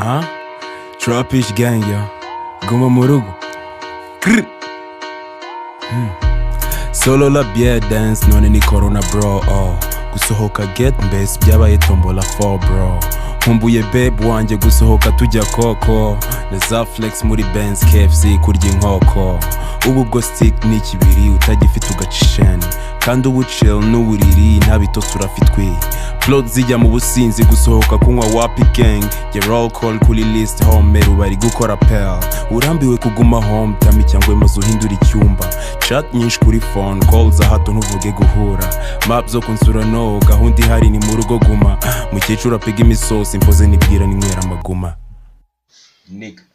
Aha turapish gang yo guma mu rugo Grr. Hmm. solo la beer dance none ni corona bro oh. gusohoka get mbese byabaye tombola for bro nkumbuye babe wanjye gusohoka tujya koko na za flex muri benz kfc kurya inkoko ubu bwo stick ni ikibiri utagifite ugacisheni kandi ubu chill n'uburiri ntabitotsi urafitwi plot zijya mu businzi gusohoka kunywa wapi gang ya roll call kuri list home bari gukora pel urambiwe kuguma home tama icyangwa maze uhindura icyumba chat nyinshi kuri phone call za hato ntuvuge guhura map zo kunsura no gahunda ihari ni mu rugo guma mukecuru apiga imisosi impoze nibwira ninywera amaguma Nigga.